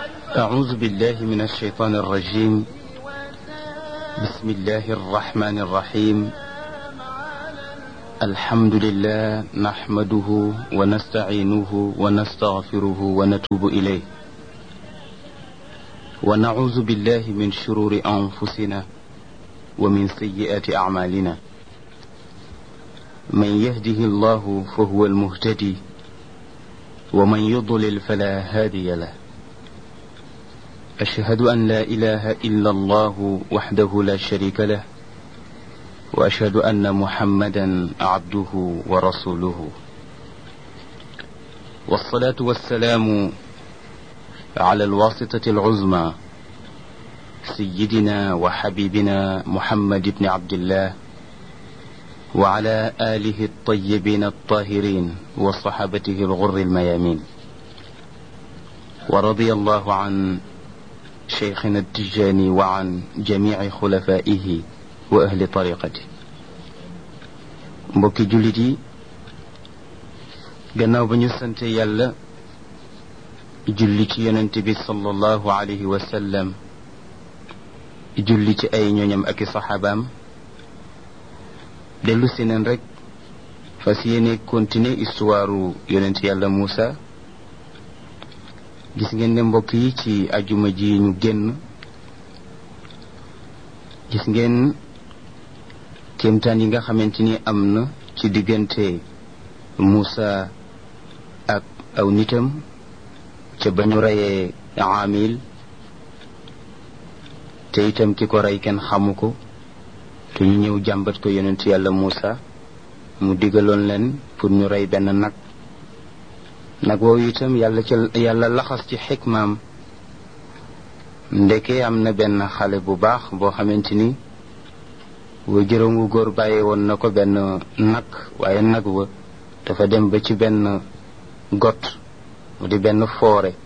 أعوذ بالله من الشيطان الرجيم بسم الله الرحمن الرحيم الحمد لله نحمده ونستعينه ونستغفره ونتوب إليه ونعوذ بالله من شرور أنفسنا ومن سيئات أعمالنا من يهده الله فهو المهتدي ومن يضلل فلا هادي له أشهد أن لا إله إلا الله وحده لا شريك له وأشهد أن محمدا عبده ورسوله والصلاة والسلام على الواسطة العظمى سيدنا وحبيبنا محمد بن عبد الله وعلى آله الطيبين الطاهرين وصحابته الغر الميامين ورضي الله عن شيخنا التجاني وعن جميع خلفائه وأهل طريقته mbokki jullit yi gannaaw ba ñu sante yàlla julli ci yonent bi sallallahu alayhi wa sallam julli ci ay ñooñam ak i saxaabaam dellu si neen rek fas yéene continuer histoire yonent yàlla Muusa gis ngeen ne mbokk yi ci ajuma ji ñu génn gis ngeen kéemtaan yi nga xamante ni am na ci diggante Muusa ak aw nitam ca ba ñu reyee Aamil te itam ki ko rey kenn xamu ko te ñu ñëw jàmbat ko yonent yàlla Muusa mu digaloon leen pour ñu rey benn nag nag woowu itam yàlla ca yàlla laxas ci xikmaam ndeke am na benn xale bu baax boo xamante ni wa jërëm wu góor bàyyi woon na ko benn nag waaye nag wa dafa dem ba ci benn got mu di benn foore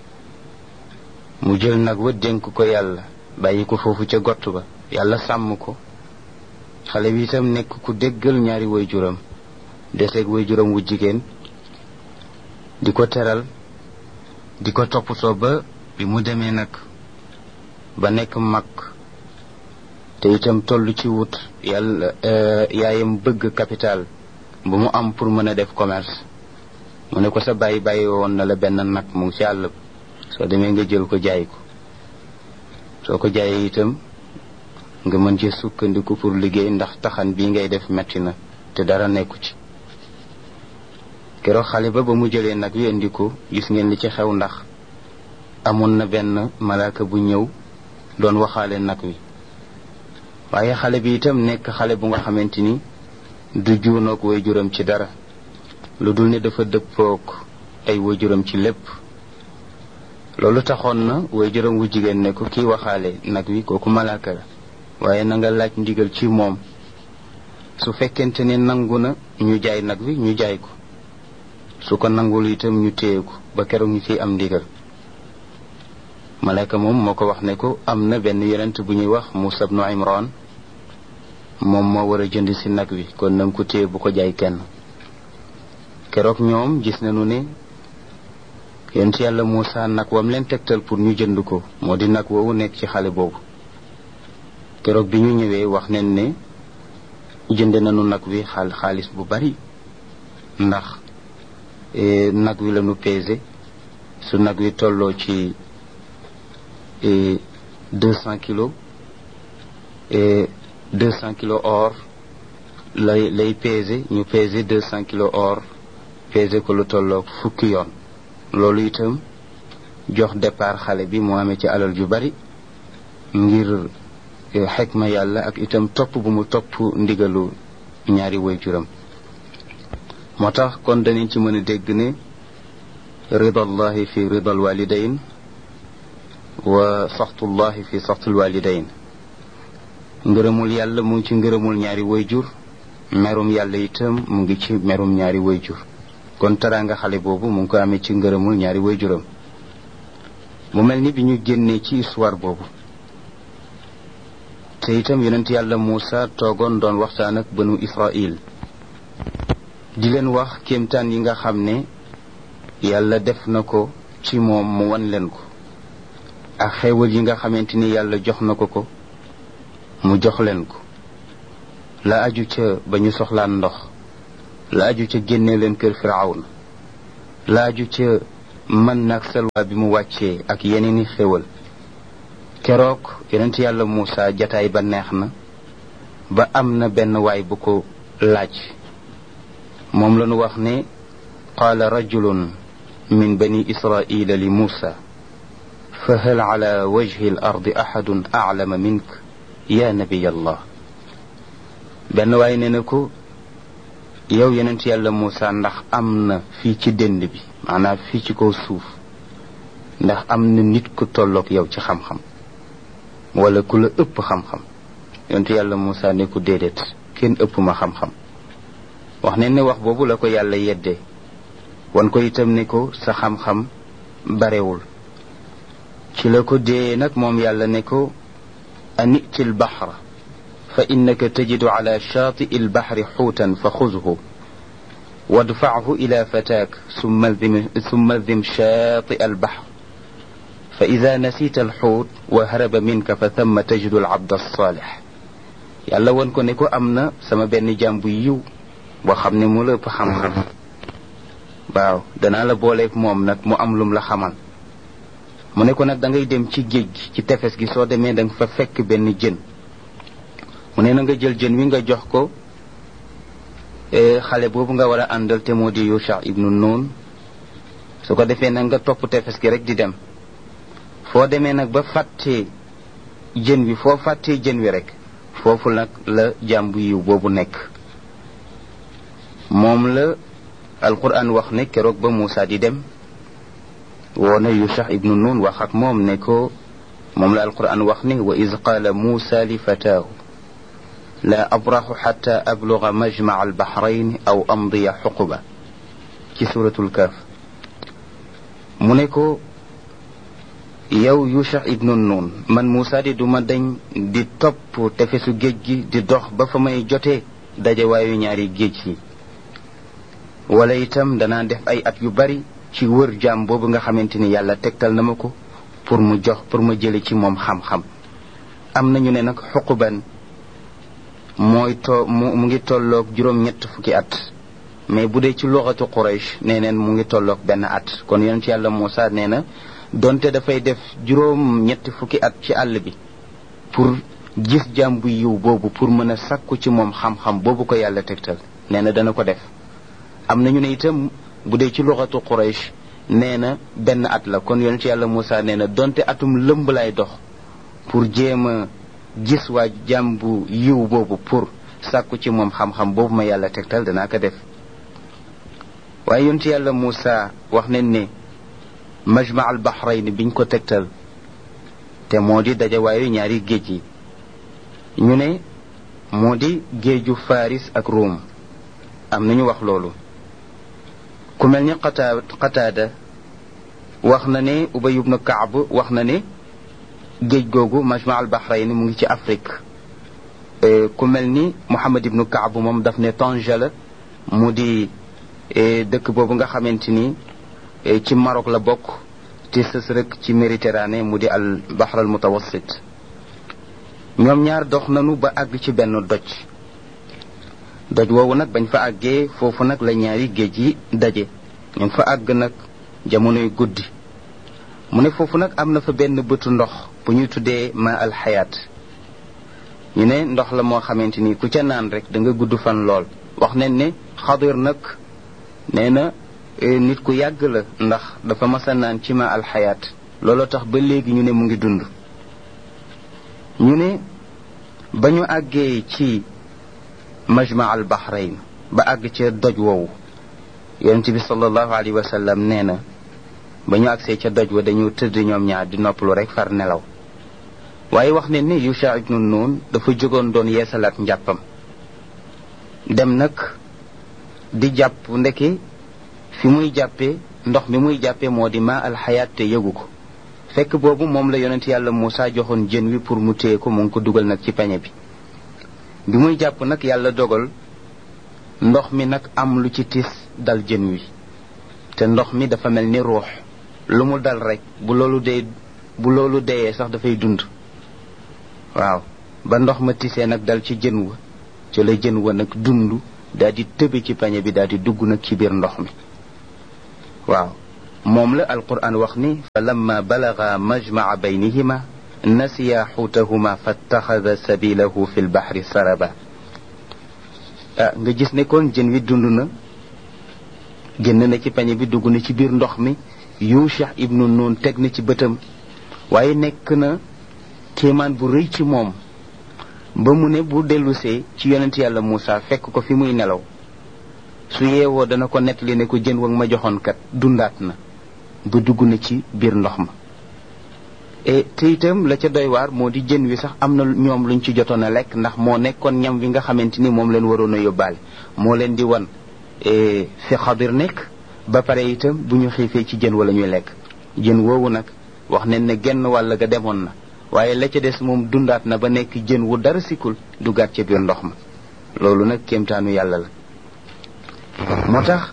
mu jël nag wa dénk ko yàlla bàyyi ko foofu ca got ba yàlla sàmm ko xale bi itam nekk ku déggal ñaari way juram deseeg way juram wu jigéen di ko teral di ko toppatoo ba bi mu demee nag ba nekk mag te itam toll ci wut yàlla yaayam bëgg capital bu mu am pour mën a def commerce mu ne ko sa bàyyi bàyyi woon na la benn nag mu ngi ci àll ba soo demee nga jël ko jaay ko soo ko jaayee itam nga mën ci sukkandiku pour liggéey ndax taxan bii ngay def metti na te dara nekku ci keroog xale ba ba mu jëlee nag wi indi ko gis ngeen li ci xew ndax amoon na benn malaaka bu ñëw doon waxaale nag wi waaye xale bi itam nekk xale bu nga xamante ni du juunoog way juram ci dara lu dul ne dafa dëppoog ay way juram ci lépp loolu taxoon na way juram wu jigéen ne ko kii waxaale nag wi kooku malaaka la waaye na nga laaj ndigal ci moom su fekkente ne nangu na ñu jaay nag wi ñu jaay ko su ko nangul itam ñu téye ko ba keroog ñu ciy am ndigal malayka moom moo ko wax ne ko am na benn yonent bu ñuy wax Muusa ibnu Imran moom moo war a jënd si nag wi kon nanga ko téye bu ko jaay kenn keroog ñoom gis nañu ne yonent yàlla Muusa nag wam leen tegtal pour ñu jënd ko moo di nag woowu nekk ci xale boobu keroog bi ñu ñëwee wax nañ ne jënd nañu nag wi xaal xaalis bu bari ndax nag wi lañu pesé su nag wi tolloo ci deux cent kilos deux cent kilos or lay lay pesé ñu pesé deux cent kilos or pesé ko lu tolloo fukki yoon loolu itam jox départ xale bi mu amee ci alal ju bari ngir xekma yàlla ak itam topp bu mu topp ndigalu ñaari waajuram moo tax kon danañ ci mën a dégg ne ridallahi fi ridal walidayn wa saxtullahi fi saxtul walidayn ngërëmul yàlla mu ngi ci ngërëmul ñaari wayjur merum yàlla itam mu ngi ci merum ñaari wayjur kon teraanga xale boobu mu ngi ko amee ci ngërëmul ñaari wayjuram mu mel ni bi ñu génnee ci histoire boobu te itam yonent yàlla Muusa toogoon doon waxtaan ak banu Israil di leen wax kéemtaan yi nga xam ne yàlla def na ko ci moom mu wan leen ko ak xéewal yi nga xamante ni yàlla jox na ko ko mu jox leen ko la aju ca ba ñu soxlaan ndox la aju ca génne leen kër firawna la aju ca mën nag salwa bi mu wàccee ak yeneeni xéewal keroog yonent yàlla Muusa jataay ba neex na ba am na benn waay bu ko laaj moom la ñu wax ne qaala rajulun min bani israila li Muusa fa hal ala wajhi al ardi ahadun aclama mink ya nabiy allah benn waay ne na ko yow yonent yàlla Muusa ndax am na fii ci dënd bi maanaam fii ci kaw suuf ndax am na nit ku tolloog yow ci xam-xam wala ku la ëpp xam-xam yonent yàlla Muusa ne ko déedéet kenn ëpp ma xam-xam wax ne ne wax boobu la ko yàlla yeddee wan ko itam ne ko sa xam-xam barewul ci la ko dee nag moom yàlla ne ko aniti l baxra fa innaka tajidu ala shaati'i l baxri xuutan fa xuzhu wadfachu ila fataak summa dim shaati'a al bahr fa ida nasita alxuut wa haraba minka fa thamma tajidu alabd alsaalix yàlla won ko ne ko am na sama benn jaam bu yiw boo xam ne mu la ëpp xam-xam waaw danaa la booleeg moom nag mu am lum la xamal mu ne ko nag da ngay dem ci géej gi ci tefes gi soo demee da nga fa fekk benn jën mu ne na nga jël jën wi nga jox ko xale boobu nga war a àndal te moo di Yusha ibnu Nun su ko defee nag nga topp tefes gi rek di dem foo demee nag ba fàttee jën wi foo fàttee jën wi rek foofu nag la jàmbu yiw boobu nekk moom la alquran wax ne keroog ba Muusa di dem woona Yusha ibnu Nun wax ak moom ne ko moom la alquran wax ne wa iz qaala Muusa li fataahu la abraxu xata abluga majmaca albaxrayn aw amdiya xuquba ci suratul kaaf mu ne ko yow Yusha ibnu Nun man Muusa di duma dañ di topp tefesu géej gi di dox ba fa may jotee dajewaayu ñaari géej yi wala itam danaa def ay at yu bari ci wër jaam boobu nga xamante ni yàlla tegtal na ma ko pour mu jox pour ma jële ci moom xam-xam am nañu ne nag xuquban mooy to mu mu ngi tolloog juróom-ñett fukki at mais bu dee ci luxatu Quraysh nee neen mu ngi tolloog benn at kon yonent yàlla Muusa nee na donte dafay def juróom ñetti fukki at ci àll bi pour gis jaam bu yiw boobu pour mën a sàkku ci moom xam-xam boobu ko yàlla tegtal nee na dana ko def am nañu ne itam bu dee ci luxatu Quraysh nee na benn at la kon yonent yàlla Muusa nee na donte atum lëmb lay dox pour jéem a gis waa jaam bu yiw boobu pour sàkku ci moom xam-xam boobu ma yàlla tegtal danaa ko def waaye yonent yàlla Muusa wax nañ ne majma al bahrayn biñ ko tegtal te moo di dajawaayu ñaari géej yi ñu ne moo di géeju faris ak Rome am nañu wax loolu ku mel ni qata qataada wax na ne ubay ibnu kaab wax na ne géej googu majma al bahrayn mu ngi ci Afrique ku mel ni Muhammad ibnu kaab moom daf ne Tanja la mu di dëkk boobu nga xamante ni ci Maroc la bokk te sës rek ci Méditerranée mu di al bahr al mutawassit ñoom ñaar dox nanu ba àgg ci benn doj doj woowu nag bañ fa àggee foofu nag la ñaari géej yi daje ñu fa àgg nag jamonoy guddi mu ne foofu nag am na fa benn bëtu ndox bu ñuy tuddee ma al xayaat ñu ne ndox la moo xamante ni ku ca naan rek da nga gudd fan lool wax nañ ne xadir nag nee na nit ku yàgg la ndax dafa masa naan ci ma alxayaat looloo tax ba léegi ñu ne mu ngi dund ñu ne ba ñu àggee ci majma al bahrain ba àgg ca doj woowu yonente bi sallallahu alayhi wa sallam nee na ba ñu agsee ca doj wa dañu tëdd ñoom ñaar di noppalu rek far nelaw waaye wax ne ni Yusha ibnu Nun dafa jógoon doon yeesalaat njàppam dem nag di jàpp ndeke fi muy jàppee ndox mi muy jàppee moo di ma alxayaat te yëgu ko fekk boobu moom la yonent yàlla Muusa joxoon jën wi pour mu téye ko mu ngi ko dugal nag ci peñe bi bi muy jàpp nag yàlla dogal ndox mi nag am lu ci tis dal jën wi te ndox mi dafa mel ni ruux lu mu dal rek bu loolu dee bu loolu deyee sax dafay dund waaw ba ndox ma tisee nag dal ci jën wa ci la jën wa nag dund daal di tëbe ci pañe bi daal di dugg nag ci biir ndox mi waaw moom la alquran wax ni fa lamma balaga majmaa baynihima nasiya xuutahuma fattaxada sabilahu fi lbaxri saraba ah nga gis ne kon jën wi dund na génn na ci pañe bi dugg na ci biir ndox mi yusha ibnu nun teg na ci bëtam waaye nekk na kéemaan bu rëy ci moom ba mu ne bu dellusee ci yonent yàlla Moussa fekk ko fi muy nelaw su yeewoo dana ko nettali ne ko jën wag ma joxoon kat dundaat na ba dugg na ci biir ndox ma e te itam la ca doy waar moo di jën wi sax am na ñoom luñ ci jotoon a lekk ndax moo nekkoon ñam wi nga xamante ni moom leen waroon a yóbbaale moo leen di wan fi xadir nekk ba pare itam bu ñu xiifee ci jën wala ñuy lekk jën woowu nag wax nañ ne genn wàll ga demoon na waaye la ca des moom dundaat na ba nekk jën wu dara sikul dugaat ca biir ndox ma loolu nag kéemtaanu yàlla la moo tax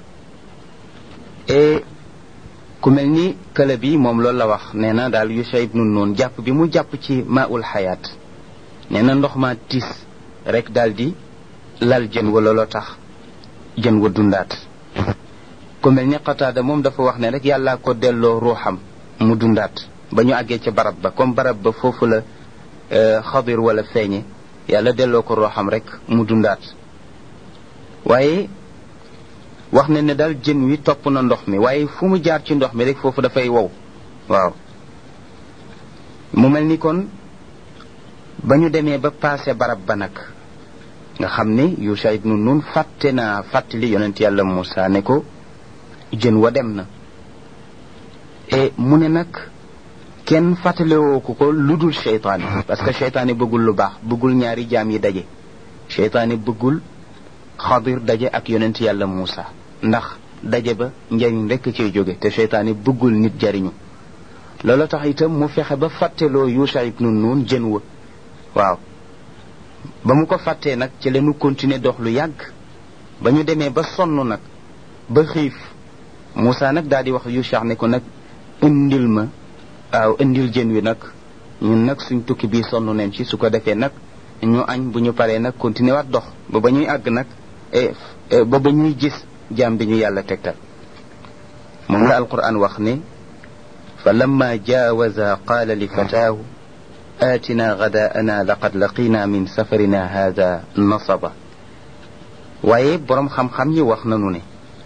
e ku mel ni kële bi moom loolu la wax nee na daal Yusha ibnu Nun jàpp bi mu jàpp ci maaul xayaat nee na ndox ma tiis rek daal di lal jën wa looloo tax jën wa dundaat ku mel ni Qataada moom dafa wax ne rek yàllaa ko delloo ruuxam mu dundaat ba ñu àggee ca barab ba comme barab ba foofu la xadir wala feeñe yàlla delloo ko ruuxam rek mu dundaat waaye wax ne ne daal jën wi topp na ndox mi waaye fu mu jaar ci ndox mi rek foofu dafay wow waaw mu mel ni kon ba ñu demee ba paase barab ba nag nga xam ni Yusha ibnu Nun fàtte naa fàttali yonent yàlla Moussa ne ko jën wa dem na e mu ne nag kenn fàttalewoo ko ko lu dul cheytaane parce que cheytaane bëggul lu baax bëggul ñaari jaam yi daje cheytaane bëggul xadir daje ak yonent yàlla Moussa ndax daje ba njariñ rekk cay jóge te cheytaane bëggul nit jariñu loolu tax itam mu fexe ba fàtteloo Yusha ibnu Nun jën wa waaw ba mu ko fàttee nag ci leenu continuer dox lu yàgg ba ñu demee ba sonn nag ba xiif Moussa nag daal di wax Yusha ne ko nag indil ma waaw indil jën wi nag ñun nag suñ tukki bii sonn neen ci su ko defee nag ñu añ bu ñu paree nag continuer waat dox ba ba ñuy àgg nag ba ba ñuy gis jaam bi ñu yàlla tegtal moom la alquran wax ne fa lamma jaawaza qaala li fataahu aatina gadaana laqad laqina min safarina hada nasaba waaye boroom xam-xam yi wax nanu ne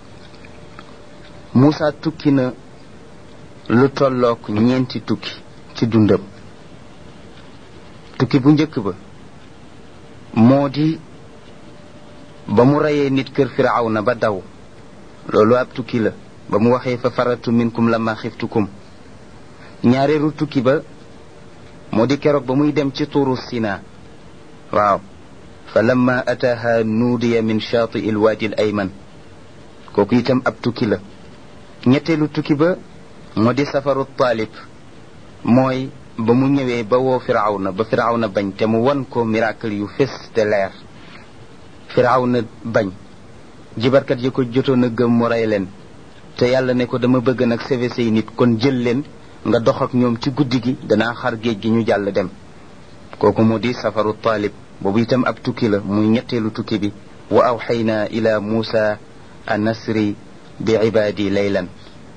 Moussa tukki na lu tollook ñeenti tukki ci dundam tukki bu njëkk ba moo di ba mu reyee nit kër firawna ba daw loolu ab tukki la ba mu waxee fa faratu minkum lama xiftukum ñaareelu tukki ba moo di keroog ba muy dem ci tuuru sina waaw fa lamma ataaha nuudiya min shaati il waadi al ayman kooku itam ab tukki la ñetteelu tukki ba moo di safaru taalib mooy ba mu ñëwee ba woo firawna ba firawna bañ te mu wan ko miracle yu fés te leer firawna bañ jibarkat yi ko jotoon a gëm mu rey leen te yàlla ne ko dama bëgg nag seve say nit kon jël leen nga dox ak ñoom ci guddi gi danaa xar géej gi ñu jàll dem kooku mu di safaru taalib boobu itam ab tukki la muy ñetteelu tukki bi wa awxayna ila muusa an nasri bi ibaadi laylan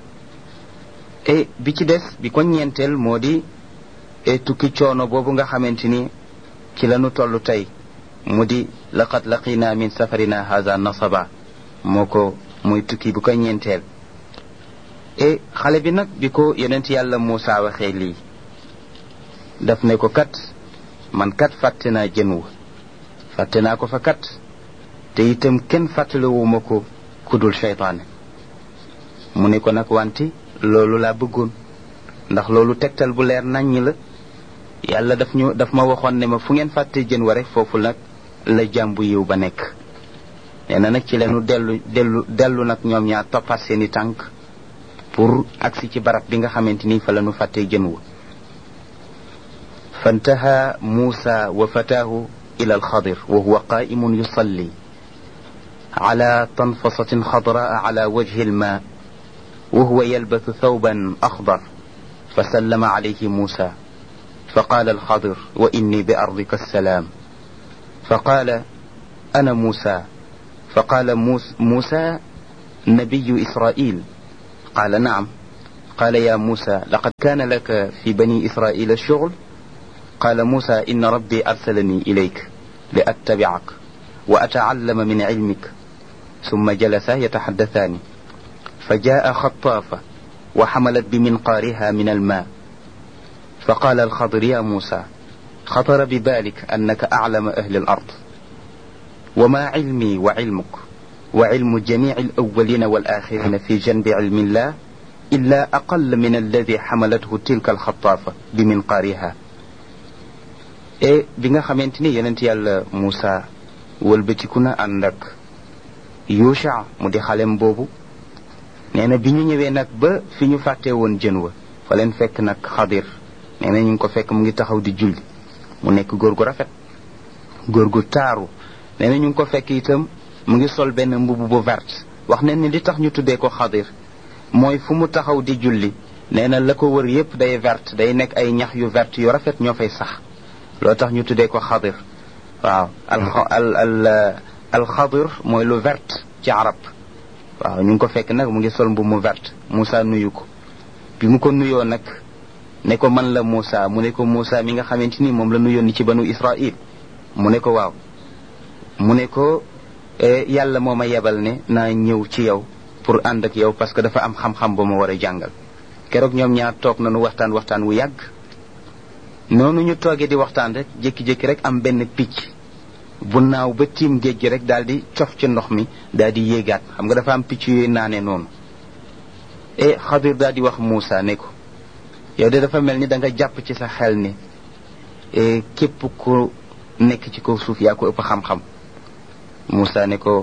e bi ci des bi ko ñeenteel moo di e tukki coono boobu nga xamante ni ci lañu toll tey mu di laqad laqina min safarina haza nasaba moo ko muy tukki bu ko ñeenteel e xale bi nag bi ko yonent yàlla Muusa waxee lii daf ne ko kat man kat fàtte naa jën wa fàtte naa ko fa kat te itam kenn fàttalewuma ko kudul seytaane mu ne ko nag wante loolu laa bëggoon ndax loolu tegtal bu leer naññ la yàlla daf ñu daf ma waxoon ne ma fu ngeen fàtte jën wa rek foofu nag la jàmbu yiw ba nekk nee na nag ci leenu dellu dellu dellu nag ñoom ñaar toppaat seeni tànk pour agsi ci barab bi nga xamante ni fa la ñu fàttee jën wa فانتهى موسى وفتاه إلى الخضر وهو قائم يصلي على تنفصة خضراء على وجه الماء وهو يلبث ثوبا أخضر فسلم عليه موسى فقال الخضر وإني بأرضك السلام فقال أنا موسى فقال موسى نبي إسرائيل قال نعم قال يا موسى لقد كان لك في بني إسرائيل الشغل قال موسى إن ربي أرسلني إليك لأتبعك وأتعلم من علمك ثم جلسا يتحدثان فجاء خطافة وحملت بمنقارها من الماء فقال الخضر يا موسى خطر ببالك أنك أعلم أهل الأرض وما علمي وعلمك وعلم جميع الأولين والآخرين في جنب علم الله إلا أقل من الذي حملته تلك الخطافة بمنقارها e bi nga xamante ni yonent yàlla Moussa wëlbatiku na ànd ak Yusha mu di xalem boobu nee na bi ñu ñëwee nag ba fi ñu fàttee woon jën wa fa leen fekk nag xadir nee na ñu ngi ko fekk mu ngi taxaw di julli mu nekk góor gu rafet góor gu taaru nee na ñu ngi ko fekk itam mu ngi sol benn mbubb bu verte wax nañ ni li tax ñu tuddee ko xadir mooy fu mu taxaw di julli nee na la ko wër yépp day verte day nekk ay ñax yu verte yu rafet ñoo fay sax loo tax ñu tuddee ko xadir waaw al al al alxadir mooy lu verte ci arab waaw ñu ngi ko fekk nag mu ngi sol mbubb mu verte Moussa nuyu ko bi mu ko nuyoo nag ne ko man la Moussa mu ne ko Moussa mi nga xamante ni moom la nuyoon ni ci banu Israil mu ne ko waaw mu ne ko yàlla moo ma yebal ne naa ñëw ci yow pour ànd ak yow parce que dafa am xam-xam ba ma war a jàngal keroog ñoom ñaar toog nañu waxtaan waxtaan wu yàgg noonu ñu toogee di waxtaan rek jékki-jékki rek am benn picc bu naaw ba tiim géej gi rek daal di cof ci ndox mi daal di yéegaat xam nga dafa am picc yooyu naane noonu e xadir daal di wax Moussa ne ko yow de dafa mel ni da nga jàpp ci sa xel ni képp ku nekk ci kaw suuf yaa ko ëpp xam-xam Moussa ne ko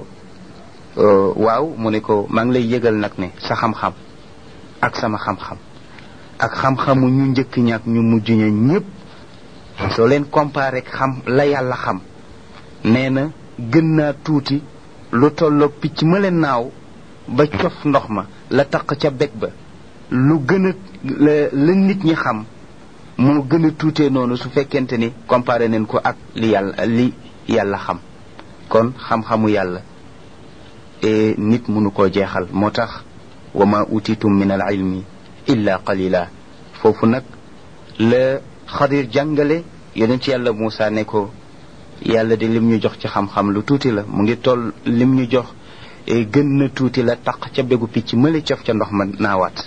waaw mu ne ko maa ngi lay yëgal nag ne sa xam-xam ak sama xam-xam ak xam-xamu ñu njëkk ña ak ñu mujj ña ñëpp soo leen comparé xam la yàlla xam nee na gën naa tuuti lu tolloog picc ma leen naaw ba cof ndox ma la taq ca beg ba lu gën a la la nit ñi xam moo gën a tuutee noonu su fekkente ni comparé neen ko ak li yàlla li yàlla xam kon xam-xamu yàlla e nit mënu koo jeexal moo tax wa ma utitum min al ilmi illa qalila foofu nag la xadir jàngale yonent ci yàlla Moussa ne ko yàlla de lim ñu jox ci xam-xam lu tuuti la mu ngi toll lim ñu jox gën na tuuti la taq ca begu picc mële cof ca ndox ma naawaat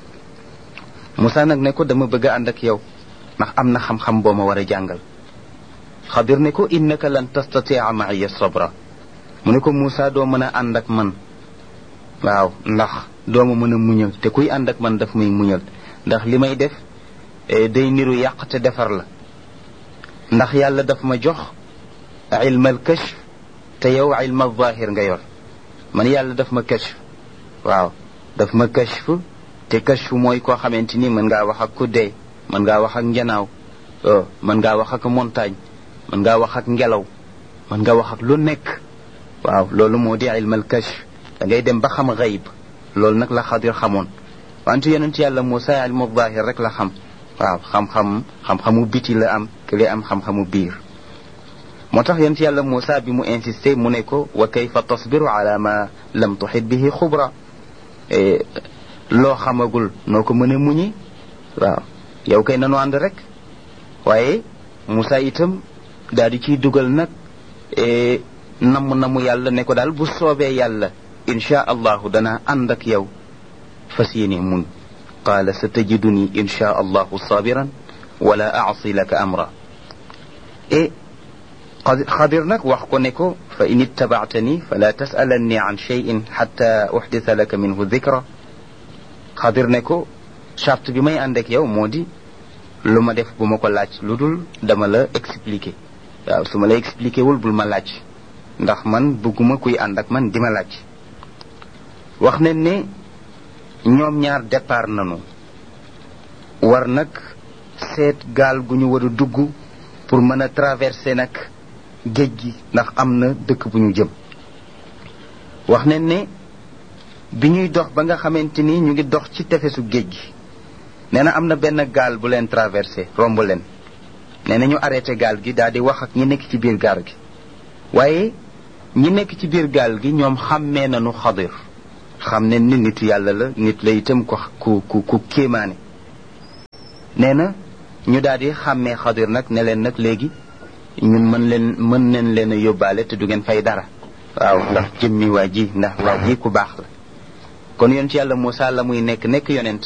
Moussa nag ne ko dama bëgg a ànd ak yow ndax am na xam-xam boo ma war a jàngal xadir ne ko innaka lan tastatia maaya sabra mu ne ko Moussa doo mën a ànd ak man waaw ndax doo ma mën a muñal te kuy ànd ak man daf may muñal ndax li may def day niru yàq te defar la ndax yàlla daf ma jox ilmal kashf te yow ilmal zahir nga yor man yàlla daf ma kashf waaw daf ma kashf te kashf mooy koo xamante ni mën ngaa wax ak ku dee mën ngaa wax ak njanaaw mën ngaa wax ak montagne mën ngaa wax ak ngelaw mën nga wax ak lu nekk waaw loolu moo di ilmal kashf da ngay dem ba xam xayb loolu nag la xadir xamoon wante yonent yàlla Moussa ilmu zahir rek la xam waaw xam-xam xam-xamu biti la am kële am xam-xamu biir moo tax yonent yàlla Moussa bi mu insisté mu ne ko wa kayfa tasbiru ala ma lam tuxit bihi xubra loo xamagul noo ko mën a muñi waaw yow kay nanu ànd rek waaye Moussa itam daal di ciy dugal nag namm namu yàlla ne ko daal bu soobee yàlla insha allahu danaa ànd ak yow fas yéene muñ qaala sa tajiduni insha allahu sabiran wala aasi laka amra e xadir nag wax ko ne ko fa in ittabaatani fala tasalanni an cheyin xata uxdisa laka minhu dikra xadir ne ko charte bi may ànd ak yow moo di lu ma def bu ma ko laaj lu dul dama la expliquer waaw su ma la expliquer wul bul ma laaj ndax man bëgguma kuy ànd ak man di ma laaj wax ne ne ñoom ñaar départ nañu war nag seet gaal gu ñu war a dugg pour mën a traverser nag géej gi ndax am na dëkk bu ñu jëm wax ne ne bi ñuy dox ba nga xamante ni ñu ngi dox ci tefesu géej gi nee na am na benn gaal bu leen traversé romb leen nee na ñu arrêté gaal gi daal di wax ak ñi nekk ci biir gaal gi waaye ñi nekk ci biir gaal gi ñoom xàmmee nañu xadir xam ne ni nitu yàlla la nit la itam ko ku ku ku kéemaane nee na ñu daal di xàmmee xadir nag ne leen nag léegi ñun mën leen mën nañ leen a yóbbaale te du ngeen fay dara waaw ndax jëmmi waa ji ndax waa ji ku baax la kon yonent yàlla Moussa la muy nekk nekk yonent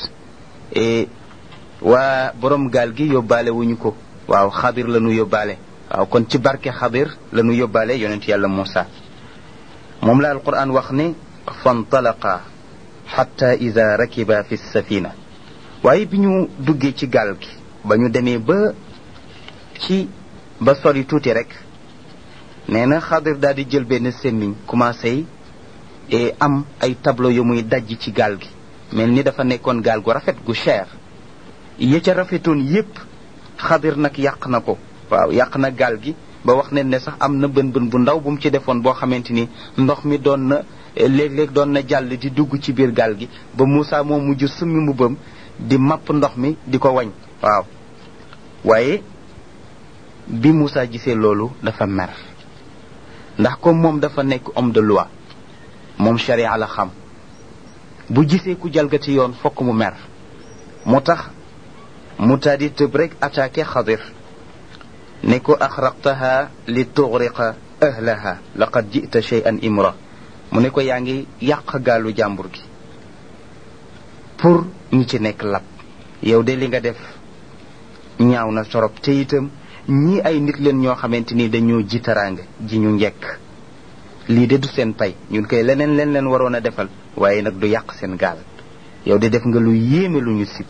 waa borom gaal gi yóbbaale wuñu ko waaw xadir la ñu yóbbaale waaw kon ci barke xadir la ñu yóbbaale yonent yàlla Moussa moom la alquran wax ne fantalaqa xatta ida rakiba fi safina waaye bi ñu duggee ci gaal gi ba ñu demee ba ci ba sori tuuti rek nee na xadir daal di jël benn semmiñ commencé et am ay tableau yu muy dajj ci gaal gi mel ni dafa nekkoon gaal gu rafet gu cher ya ca rafetoon yépp xadir nag yàq na ko waaw yàq na gaal gi ba wax ne ne sax am na bën bën bu ndaw bu mu ci defoon boo xamante ni ndox mi doon na léeg-léeg doon na jàll di dugg ci biir gaal gi ba Moussa moo mujj summi mbubbam di mapp ndox mi di ko wañ waaw waaye bi Moussa gisee loolu dafa mer ndax comme moom dafa nekk homme de loi moom sharia la xam bu gisee ku jalgati yoon fokk mu mer moo tax mu taadi tëb rek attaqué xadir ne ko axraqtaha li tuxriqa ahlaha laqad jita shay'an imra mu ne ko yaa ngi yàq gaalu jàmbur gi pour ñi ci nekk lab yow de li nga def ñaaw na torop te itam ñii ay nit leen ñoo xamante ni dañoo ji taraanga ji ñu njekk lii de du seen pay ñun koy leneen leen leen waroon a defal waaye nag du yàq seen gaal yow de def nga lu yéeme lu ñu sib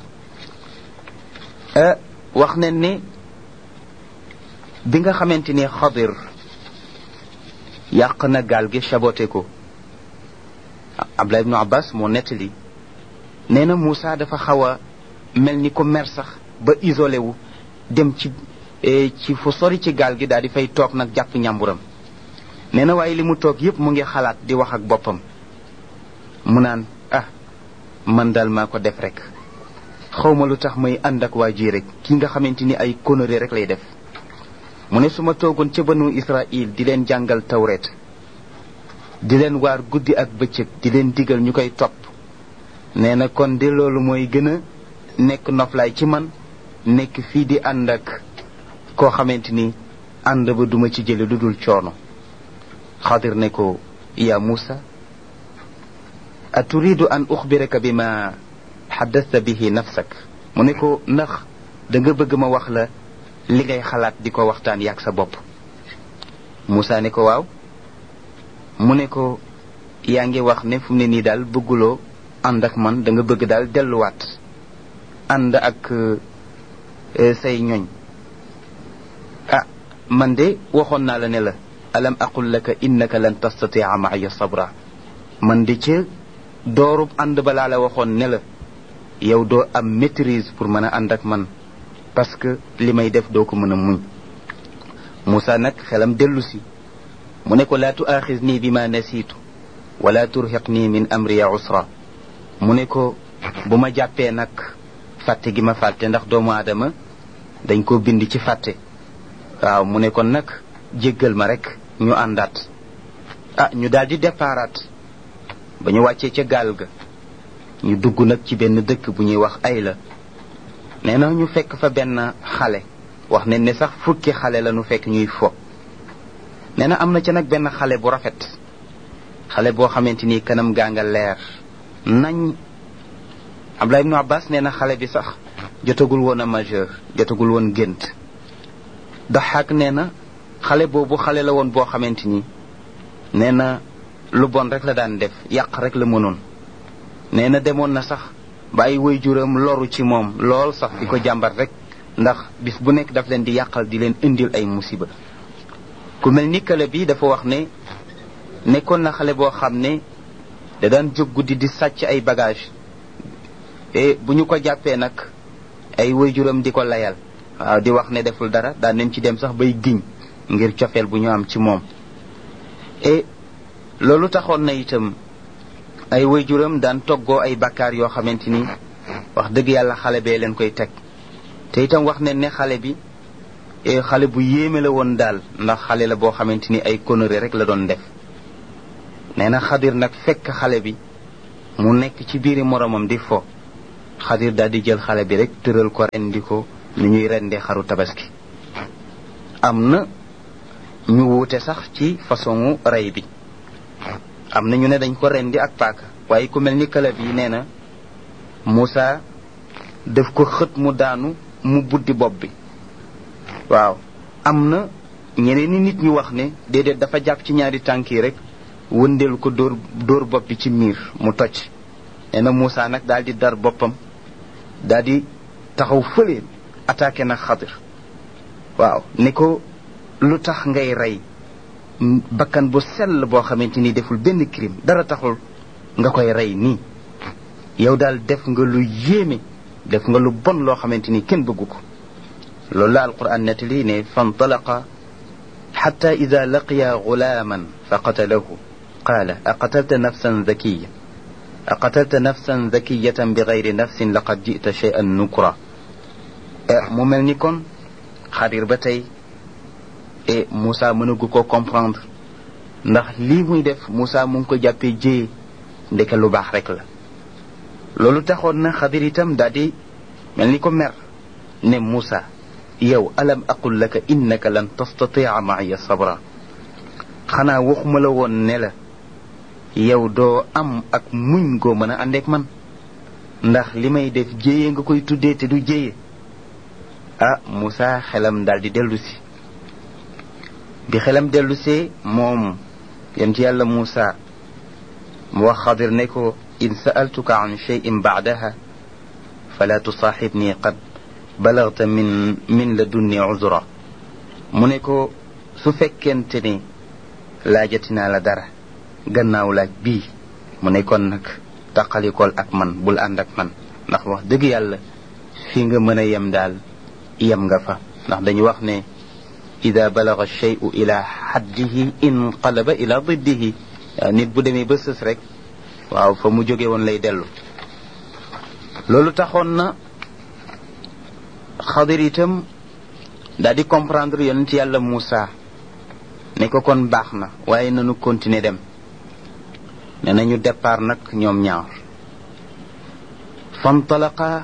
wax ne ni bi nga xamante ni xadir yàq na gaal gi saboté ko abdullah ibnu abbas moo nettali nee na Moussa dafa xaw a mel ni ko mer sax ba isolé wu dem ci ci fu sori ci gaal gi daal di fay toog nag jàpp ñàmburam nee na waaye li mu toog yépp mu ngi xalaat di wax ak boppam mu naan ah man daal maa ko def rek xawma lu tax may ànd ak waa ji rek ki nga xamante ni ay conneries rek lay def mu ne su ma toogoon ca banu Israël di leen jàngal tawret di leen waar guddi ak bëccëg di leen digal ñu koy topp nee na kon de loolu mooy gën a nekk noflaay ci man nekk fii di ànd ak koo xamante ni ànd ba duma ci jële lu dul coono xadir ne ko ya Musa aturidu an uxbiraka bi ma xaddasta bihi nafsak mu ne ko ndax da nga bëgg ma wax la li ngay xalaat di ko waxtaan yaag sa bopp Musa ne ko waaw mu ne ko yaa ngi wax ne fu mu ne nii daal bëgguloo ànd ak man da nga bëgg daal delluwaat ànd ak say ñoñ ah man de waxoon naa la ne la alam aqul laka innaka lan tastatia maaya sabra man de ca doorub ànd ba laa la waxoon ne la yow doo am maîtrise pour mën a ànd ak man parce que li may def doo ko mën a muñ Moussa nag xelam dellu si mu ne ko laa tuaaxis nii bi ma nasiitu wala turhiq nii min amriya usra mu ne ko bu ma jàppee nag fàtte gi ma fàtte ndax doomu aadama dañ ko bind ci fàtte waaw mu ne kon nag jéggal ma rek ñu àndaat ah ñu daal di déparaat ba ñu wàccee ca gaal ga ñu dugg nag ci benn dëkk bu ñuy wax ay la nee na ñu fekk fa benn xale wax ne ne sax fukki xale la ñu fekk ñuy fo nee na am na ca nag benn xale bu rafet xale boo xamante ni kanam gaa nga leer nañ Abdullah ibnu Abbas nee na xale bi sax jotagul woon a majeur jotagul woon gént daxaak nee na xale boobu xale la woon boo xamante ni nee na lu bon rek la daan def yàq rek la mënoon nee na demoon na sax ba ay waajuram loru ci moom lool sax di ko jàmbat rek ndax bis bu nekk daf leen di yàqal di leen indil ay musiba ku mel ni kële bi dafa wax ne nekkoon na xale boo xam ne da daan jóg guddi di sàcc ay bagage e bu ñu ko jàppee nag ay waajuram di ko layal waaw di wax ne deful dara daan nañ ci dem sax bay giñ ngir cofeel bu ñu am ci moom e loolu taxoon na itam ay waajuram daan toggoo ay bakkaar yoo xamante ni wax dëgg yàlla xale bee leen koy teg te itam wax ne ne xale bi xale bu yéeme la woon daal ndax xale la boo xamante ni ay conneries rek la doon def nee na xadir nag fekk xale bi mu nekk ci biiri moromam di fo xadir daal di jël xale bi rek tëral ko rendi ko ni ñuy rendee xaru tabaski am na ñu wuute sax ci façon rey bi am na ñu ne dañ ko rendi ak paaka waaye ku mel ni kalab yi nee na Moussa daf ko xët mu daanu mu buddi bopp bi waaw am na ñeneen ni nit ñu wax ne déedéet dafa jàpp ci ñaari tànk yi rek wëndeelu ko dóor dóor bopp bi ci miir mu toj nee na Moussa nag daal di dar boppam daal di taxaw fële attaqué nag xadir waaw ni ko lu tax ngay rey bakkan bu sell boo xamante ni deful benn crime dara taxul nga koy rey nii yow daal def nga lu yéeme def nga lu bon loo xamante ni kenn bëggu ko loolu la alquran nettali ne fantalaqa xata ida laqiya gulaaman fa qatalahu qaala aqatalta nafsan zakiya aqatalta nafsan zakiyatan bi gayri nafsin laqad jita cheyan nukra mu mel ni kon xadir ba tey e Moussa mënagu ko comprendre ndax lii muy def Moussa mu ngi ko jàppee jéye ndeke lu baax rek la loolu taxoon na xadir itam daal di mel ni ko mer ne Moussa yow alam aqul laka innaka lan tastatia maaya sabra xanaa waxuma la woon ne la yow doo am ak muñ goo mën a àndeek man ndax li may def jéye nga koy tuddee te du jéye ah Moussa xelam daal di dellu si bi xelam dellusee moom yem ci yàlla Moussa mu wax xadir ne ko in sa'altuka an cheyin baadaha fala tusaaxibni qad balagta min min la dunni uzra mu ne ko su fekkente ne laajati naa la dara gannaaw laaj bii mu ne kon nag taqalikool ak man bul ànd ak man ndax wax dëgg yàlla fi nga mën a yem daal yem nga fa ndax dañu wax ne ida balaga alcheyu ila xaddihi inqalaba ila diddihi nit bu demee ba sës rek waaw fa mu jóge woon lay dellu loolu taxoon na xadir itam daal di comprendre yonent yàlla Moussa ne ko kon baax na waaye nanu continuer dem ne nañu départ nag ñoom ñaar fantalaqa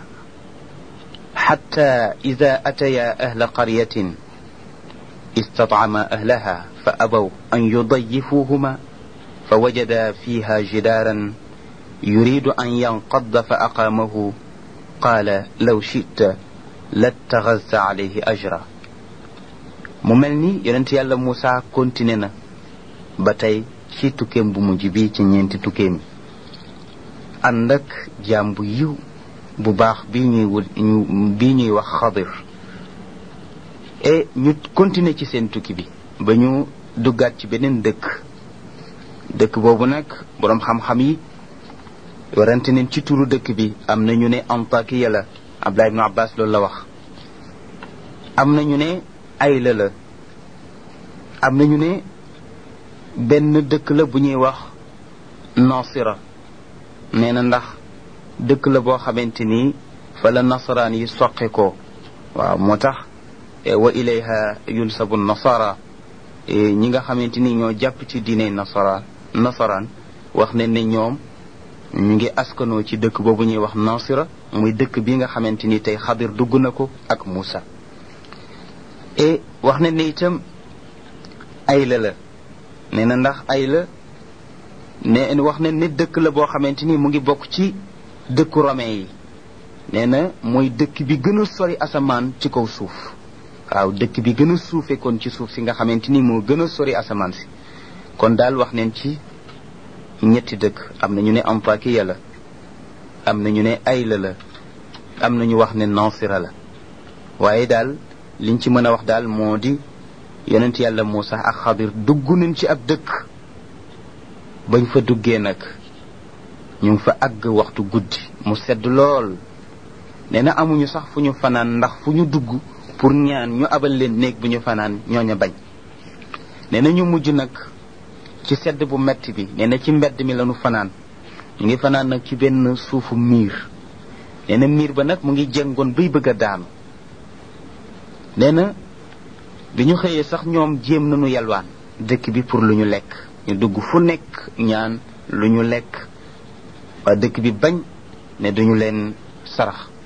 xatta ida ataya ahla qaryatin استطعما أهلها فأبوا أن يضيفوهما فوجدا فيها جدارا يريد أن ينقض فأقامه قال لو شئت لاتخذت عليه أجرا مملني يننت يالا موسى كونتينينا باتاي ci tukkeem bu mujj bi ci ñeenti tukkeem ànd ak jaam bu yiw bu baax bi ñuy wut bi ñuy wax xadir et ñu continuer ci seen tukki bi ba ñu duggaat ci beneen dëkk dëkk boobu nag boroom xam-xam yi warante neen ci turu dëkk bi am na ñu ne Antakiya la Abdullah ibn Abbas loolu la wax am na ñu ne Ayla la am na ñu ne benn dëkk la bu ñuy wax Nasira nee na ndax dëkk la boo xamante ni fa la nasaraan yi soqe ko waaw moo tax wa ilayha yunsabu nasara ñi nga xamante ni ñoo jàpp ci diine nasara nasaraan wax ne ne ñoom ñu ngi askanoo ci dëkk boobu ñuy wax nasira muy dëkk bi nga xamante ni tey xadir dugg na ko ak Moussa et wax ne ne itam ayla la nee na ndax ayla ne wax ne ne dëkk la boo xamante ni mu ngi bokk ci dëkku romain yi nee na mooy dëkk bi gën a sori asamaan ci kaw suuf waaw dëkk bi gën a suufe kon ci suuf si nga xamante ni moo gën a sori asamaan si kon daal wax neen ci ñetti dëkk am na ñu ne Antakiya la am na ñu ne Ayla la am na ñu wax ne Nasira la waaye daal liñ ci mën a wax daal moo di yonent yàlla Muusa ak Xadir dugg nañ ci ab dëkk bañ fa duggee nag ñu ngi fa àgg waxtu guddi mu sedd lool nee na amuñu sax fu ñu fanaan ndax fu ñu dugg pour ñaan ñu abal leen néeg bu ñu fanaan ñooña bañ nee na ñu mujj nag ci sedd bu metti bi nee na ci mbedd mi lañu fanaan ñu ngi fanaan nag ci benn suufu miir nee na miir ba nag mu ngi jëngoon bay bëgg a daanu nee na bi ñu xëyee sax ñoom jéem nañu yalwaan dëkk bi pour lu ñu lekk ñu dugg fu nekk ñaan lu ñu lekk waa dëkk bi bañ ne duñu leen sarax